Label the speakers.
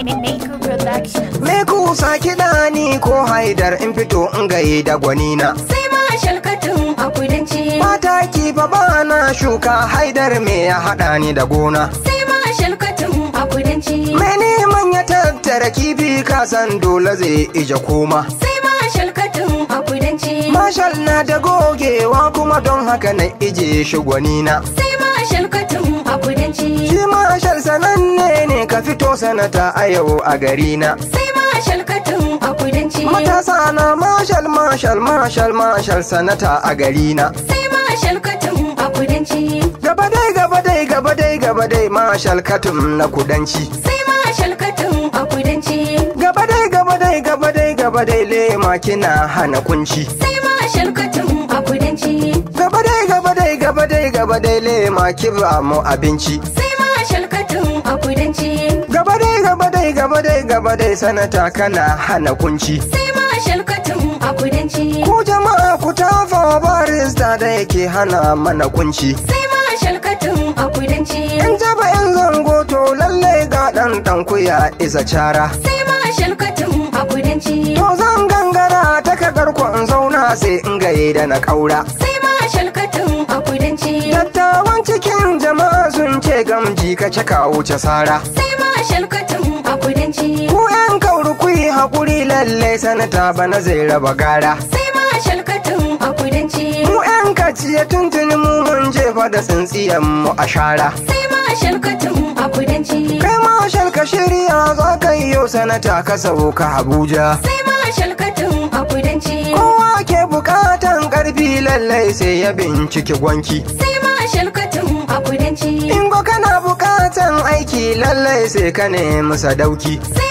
Speaker 1: Maker Production.
Speaker 2: Me kusa kiɗa ni ko haidar in fito in gaye da gwanina.
Speaker 3: sai ma shalkatun a kudanci
Speaker 2: Mata ki fa ba na shuka haidar me ya haɗa ni da gona.
Speaker 3: sai ma shalkatun a kudanci
Speaker 2: Me neman ya tattara kifi kasan dole zai ije koma.
Speaker 3: sai ma shalkatun a kudanci
Speaker 2: Mashal na da gogewa kuma don haka na ije shi gwanina.
Speaker 3: sai ma shalkatun a kudanci
Speaker 2: Shi mashal sananne ne ka fito sanata a yau a garina.
Speaker 3: sai ma shalkatun a kudanci
Speaker 2: Matasa na mashal mashal mashal mashal sanata a garina.
Speaker 3: sai ma shalkatun a kudanci
Speaker 2: Gaba dai gaba dai gaba dai gaba dai mashal katum na kudanci.
Speaker 3: sai ma shalkatun a kudanci
Speaker 2: Gaba dai gaba dai gaba dai gaba dai lema kina hana kunci.
Speaker 3: sai ma shalkatun a kudanci
Speaker 2: Gaba dai gaba dai gaba dai gaba dai lema kiba mu abinci.
Speaker 3: sai ma shalkatun a kudanci
Speaker 2: Gaba dai gaba dai gaba dai gaba dai sanata kana hana kunci.
Speaker 3: sai ma shalkatun a kudanci
Speaker 2: Ku jama'a ku tafa barista da yake hana mana kunci.
Speaker 3: sai ma shalkatun a kudanci
Speaker 2: In jaba yan zango to lalle ga ɗan ɗan kuya isa cara.
Speaker 3: sai ma shalkatun a kudanci
Speaker 2: To zan gangara ta kadar in zauna sai in gaye da na ƙaura.
Speaker 3: sai ma shalkatun a kudanci
Speaker 2: Dattawan cikin jama'a sun ce gamji ka caka wuce sara.
Speaker 3: sai ma shalkatun a kudanci
Speaker 2: Ku yan kauri ku yi haƙuri lalle sanata bana zai raba gara.
Speaker 3: sai ma shalkatun a kudanci
Speaker 2: Mu yan kaciye tuntuni mu mun jefa da tsintsiyan mu a shara.
Speaker 3: sai ma shalkatun a kudanci
Speaker 2: Kai ma shalka shirya za ka yi yau sanata ka sauka Abuja.
Speaker 3: sai ma shalkatun a kudanci
Speaker 2: Kowa ke bukatan ƙarfi lallai sai ya binciki gwanki.
Speaker 3: sai ma shalkatun a kudanci
Speaker 2: In ko kana bukatan aiki lallai sai ka nemi sadauki.
Speaker 3: sai